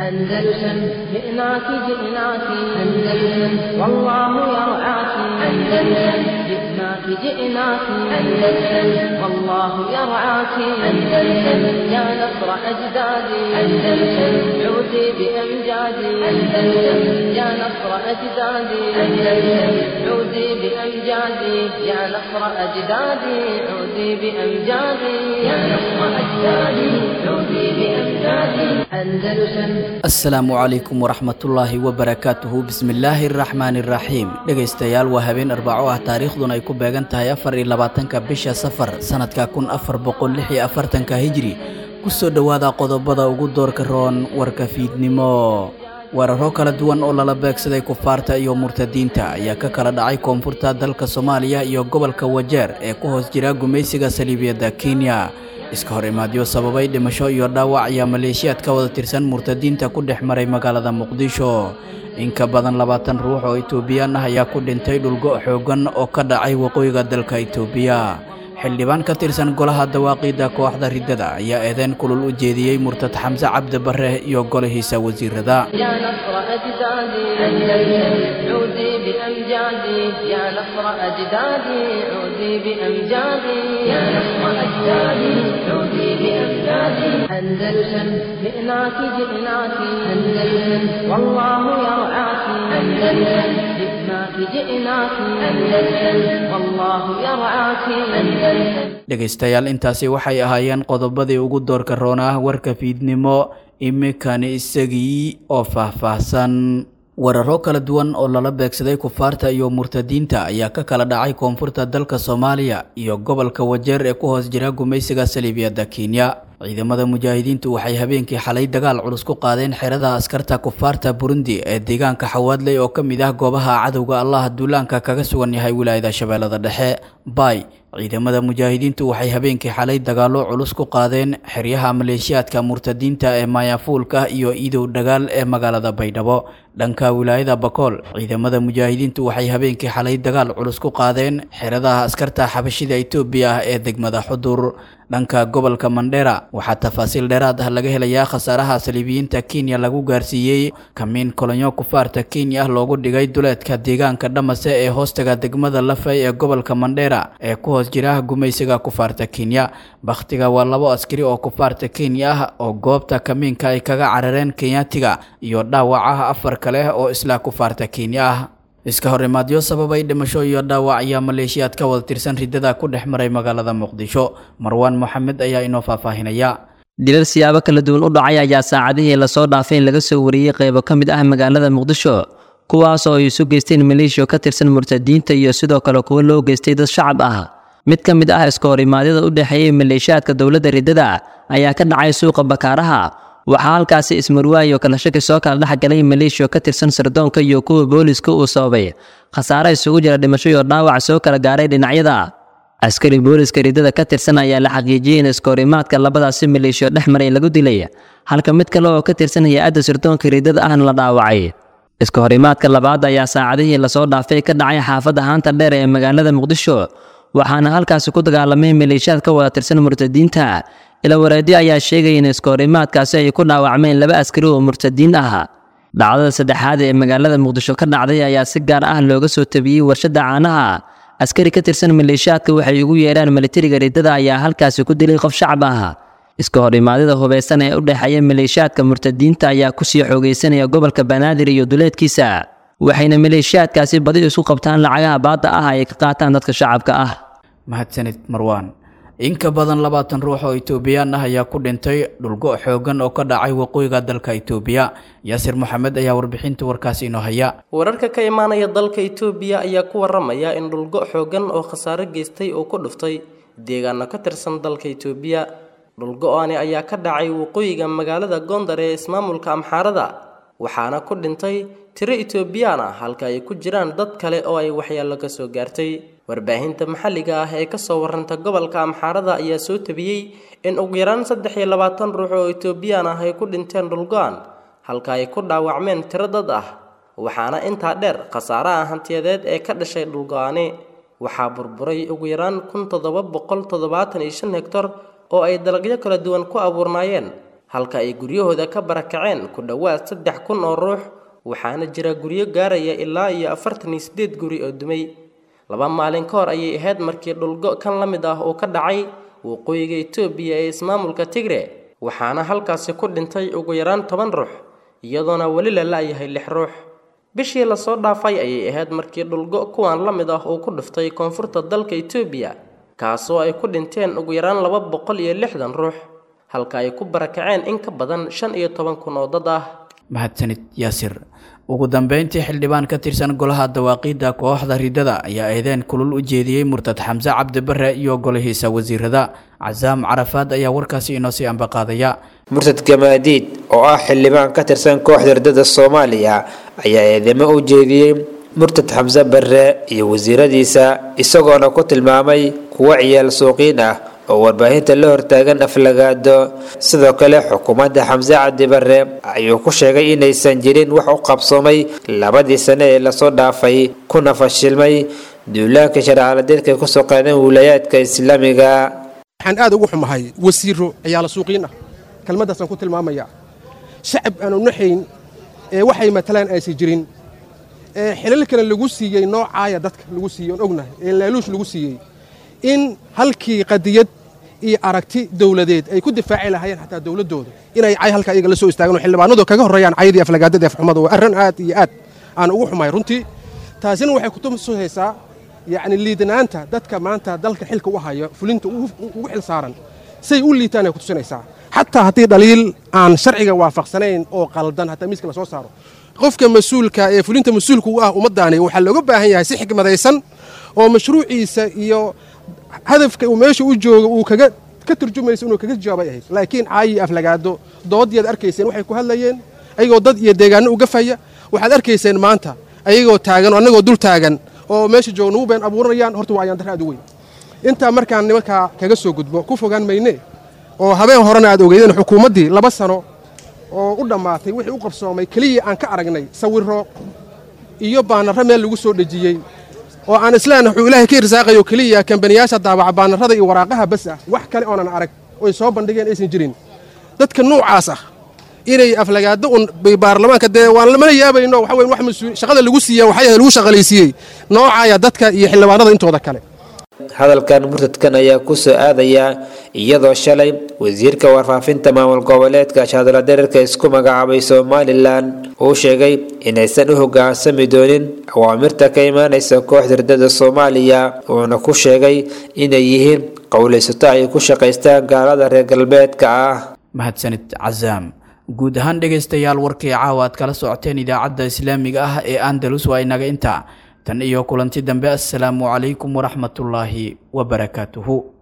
أندلسن جئناك جئناك أندلسن والله يرعاك أندلسن جئناك جئناك أندلسن والله يرعاك أندلسن يا نصر أجدادي أندلسن عودي بأمجادي أندلسن يا نصر أجدادي أندلسن عودي بأمجادي يا نصر أجدادي عودي بأمجادي يا نصر أجدادي عودي بأمجادي أندلسن asalaamu calaykum waraxmatullaahi wabarakaatuhu bismillaahi araxmaani iraxiim dhegaystayaal waa habeen arbaco ah taariikhduna ay ku beegan tahay afar iyo labaatanka bisha safar sanadka kun afar boqol lix iyo afartanka hijri kusoo dhowaada qodobada ugu doorka roon warka fiidnimo weeraro kala duwan oo lala beegsaday kufaarta iyo murtadiinta ayaa ka kala dhacay koonfurta dalka soomaaliya iyo gobolka wajeer ee ku hoos jira gumaysiga saliibiyadda kenya iska hor imaadyo sababay dhimasho iyo dhaawac ayaa maleeshiyaad ka wada tirsan murtadiinta ku dhex maray magaalada muqdisho in ka badan labaatan ruux oo itoobiyaan ah ayaa ku dhintay dhulgo xooggan oo ka dhacay waqooyiga dalka itoobiya xildhibaan ka tirsan golaha dawaaqiidda kooxda riddada ayaa eedeyn kulul u jeediyey murtad xamse cabdi barre iyo golihiisa wasiirada يا نصر أجدادي أندلسن عودي بأمجادي يا نصر أجدادي عودي بأمجادي يا نصر أجدادي عودي بأمجادي أندلسن جئناك جئناك أندلسن والله يرعاك أندلسن جئناك جئناك أندلسن والله يرعاك أندلسن dhegaystayaal intaasi waxay ahaayeen qodobadii ugu doorka roonaa warka fiidnimo iminkani isagii oo faahfaahsan weeraro kala duwan oo lala beegsaday kufaarta iyo murtadiinta ayaa ka kala dhacay koonfurta dalka soomaaliya iyo gobolka wajeer ee ku hoos jira gumaysiga saliibiyadda kenya ciidamada mujaahidiintu waxay habeenkii xalay dagaal culus ku qaadeen xerada askarta kufaarta burundi ee deegaanka xawaadley oo ka mid ah goobaha cadowga allah duulaanka kaga sugan yahay wilaayada shabeellada dhexe bay ciidamada mujaahidiintu waxay habeenkii xalay dagaallo culus ku qaadeen xeryaha maleeshiyaadka murtadiinta ee maayafuulka iyo idow dhagaal ee magaalada baydhabo dhanka wilaayada bakool ciidamada mujaahidiintu waxay habeenkii xalay dagaal culus ku qaadeen xeradaha askarta xabashida etoobiya ah ee degmada xudur dhanka gobolka mandheera waxaa tafaasiil dheeraad ah laga helayaa khasaaraha saliibiyiinta kenya lagu gaarsiiyey kamiin kolonyo kufaarta kenya ah loogu dhigay duleedka deegaanka dhamase ee hoostaga degmada lafay ee gobolka mandheera ee ku hoos jira gumaysiga kufaarta kenya bakhtiga waa labo askari oo kufaarta kenya ah oo goobta kamiinka ay kaga carareen kenyaatiga iyo dhaawacaha afar kale oo isla kufaarta kenya ah iska hor imaadyo sababay dhimasho iyo dhaawac ayaa maleeshiyaad ka wada tirsan riddada ku dhex maray magaalada muqdisho marwaan moxamed ayaa inoo faahfaahinaya dilal siyaabo kala duwan u dhacay ayaa saacadihii lasoo dhaafay in laga soo wariyey qaybo ka mid ah magaalada muqdisho kuwaas oo ay isu geysteen maleeshiya ka tirsan murtadiinta iyo sidoo kale kuwo loo geystay dad shacab ah mid ka mid ah iska horimaadyada u dhexeeyey maleeshiyaadka dowladda riddada ayaa ka dhacay suuqa bakaaraha waxaa halkaasi ismarwaayo kala shaki soo kala dhex galay maleeshiya ka tirsan sirdoonka iyo kuwa booliska uu sababay khasaare isugu jira dhimasho iyo dhaawac soo kala gaaray dhinacyada askari booliska riddada ka tirsan ayaa la xaqiijiyey in iskahorimaadka labadaasi maleeshiyo dhex maray lagu dilay halka mid kale oo ka tirsan hay-adda sirdoonka riddada ahna la dhaawacay iska horimaadka labaad ayaa saacadihii lasoo dhaafay ka dhacay xaafadda haanta dheer ee magaalada muqdisho waxaana halkaasi ku dagaalamay maleeshiyaad ka wada tirsan murtadiinta ila wareedyo ayaa sheegaya in iskahorimaadkaasi ay ku dhaawacmeen laba askari oo murtadiin ah dhacdada saddexaad ee magaalada muqdisho ka dhacday ayaa si gaar ah looga soo tabiyey warshadda caanaha askari ka tirsan maleeshiyaadka waxay ugu yeedhaan militariga riddada ayaa halkaasi ku dilay qof shacab ah iska horimaadada hubeysan ee u dhexeeya maleeshiyaadka murtadiinta ayaa kusii xoogeysanaya gobolka banaadir iyo duleedkiisa waxayna maleeshiyaadkaasi badi isku qabtaan lacagaha baadda ah ay ka qaataan dadka shacabka ah mahadsanid marwaan in ka badan labaatan ruux oo itoobiyaan ah ayaa ku dhintay dhulgo xooggan oo ka dhacay waqooyiga dalka itoobiya yaasir moxamed ayaa warbixinta warkaasi inoo haya wararka ka imaanaya dalka itoobiya ayaa ku waramaya in dhulgo xooggan oo khasaare geystay oo ku dhuftay deegaano ka tirsan dalka itoobiya dhulgo-ani ayaa ka dhacay waqooyiga magaalada gondar ee ismaamulka amxaarada waxaana ku dhintay tiro itoobiyaan ah halka ay ku jiraan dad kale oo ay waxyeello ka soo gaartay warbaahinta maxalliga ah ee kasoo warranta gobolka amxaarada ayaa soo tabiyey in ugu yaraan saddex iyo labaatan ruux oo itoobiyaan ah ay ku dhinteen dhulgo-an halka ay ku dhaawacmeen tiro dad ah waxaana intaa dheer khasaaraha hantiyadeed ee ka dhashay dhulgo-ani waxaa burburay ugu yaraan kun toddoba boqol toddobaatan iyo shan hektar oo ay dalagyo kala duwan ku abuurnaayeen halka ay guryahooda ka barakaceen ku dhowaad saddex kun oo ruux waxaana jira guryo gaaraya ilaa iyo afartan iyo siddeed guri oo dumay laba maalin ka hor ayay ahayd markii dhulgo kan la mid ah uu ka dhacay waqooyiga etoobiya ee ismaamulka tigre waxaana halkaasi ku dhintay ugu yaraan toban ruux iyadoona weli la la-yahay lix ruux bishii lasoo dhaafay ayay ahayd markii dhulgo kuwan la mid ah uu ku dhiftay koonfurta dalka etoobiya kaasoo ay ku dhinteen ugu yaraan laba boqol iyo lixdan ruux halka ay ku barakaceen in ka badan shan iyo toban kun oo dad ah mahadsanid yaasir ugu dambeyntii xildhibaan ka tirsan golaha dawaaqiidda kooxda ridada ayaa eedeen kulul u jeediyey murtad xamse cabdi bare iyo golihiisa wasiirada casaam carafaad ayaa warkaasi inoo sii ambaqaadaya murtad gamaadiid oo ah xildhibaan ka tirsan kooxda ridada soomaaliya ayaa eedamo u jeediyey murtad xamse bare iyo wasiiradiisa isagoona ku tilmaamay kuwo ciyaal suuqiin ah oo warbaahinta la hortaagan aflagaado sidoo kale xukuumadda xamse cabdi bare ayuu ku sheegay inaysan jirin wax u qabsoomay labadii sane ee lasoo dhaafay kuna fashilmay duulaanka sharcaladeedka kusoo qaadeen wilayaadka islaamiga waxaan aad ugu xumahay wasiiro ciyaala suuqiin ah kelmaddaasaan ku tilmaamaya shacab aanu naxayn ee waxay matalaan aysan jirin ee xilalkana lagu siiyey noocaaya dadka lagu siiyey oon ognahay ee laaluush lagu siiyey in halkii qadiyad iyo aragti dowladeed ay ku difaaci lahaayeen xataa dowladdooda inay cay halka iyaga la soo istaagaan oo xildhibaanadu kaga horreeyaan caydii aflagaadada afxumada waa arrin aad iyo aad aan ugu xumahay runtii taasina waxay kutusaysaa yacni liidanaanta dadka maanta dalka xilka u haya fulinta ugu xil saaran say u liitaan ay kutusinaysaa xataa haddii dhaliil aan sharciga waafaqsanayn oo qaldan hataa miiska la soo saaro qofka mas-uulka ee fulinta mas-uulka u ah ummaddaani waxaa looga baahan yahay si xikmadaysan oo mashruuciisa iyo hadafka uu meesha u joogo uu kaga ka turjumayso inuu kaga jawaabay ahayd laakiin caayi aflagaado doodiyaad arkayseen waxay ku hadlayeen ayagoo dad iyo deegaano uga faya waxaad arkayseen maanta ayagoo taagan oo annagoo dul taagan oo meesha jooga nagu been abuuranayaan horta waa ayaan dar aad u weyn intaa markaan nimankaa kaga soo gudbo ku fogaan mayne oo habeen horena aad ogeydeen xukuumaddii laba sano oo u dhammaatay wixii u qabsoomay keliya aan ka aragnay sawirro iyo baanarro meel lagu soo dhejiyey oo aan islaan wuxuu ilaahay ka irsaaqayo keliya kambaniyaasha daabaca baanarrada iyo waraaqaha bas ah wax kale oonan arag oy soo bandhigeen aysan jirin dadka nuucaas ah inay aflagaado un baarlamaanka dee waan lamana yaabayno waxa weyn wax mas-uul shaqada lagu siiya waxay ahayd lagu shaqalaysiiyey noocaaya dadka iyo xildhibaanada intooda kale hadalkan murtadkan ayaa kusoo aadaya iyadoo shalay wasiirka warfaafinta maamul goboleedka shaadala dareerka isku magacaabay somalilan uu sheegay inaysan u hogaansami doonin awaamirta ka imaanaysa kooxda ridada soomaaliya uuna ku sheegay inay yihiin qowlaysato ay ku shaqaystaan gaalada reer galbeedka ah mahadsanid casaam guud ahaan dhegaystayaal warkii caawa aad kala socoteen idaacadda islaamiga ah ee andalus waa inaga intaa tan iyo kulanti dambe assalaamu calaykum waraxmatullaahi wabarakaatuhu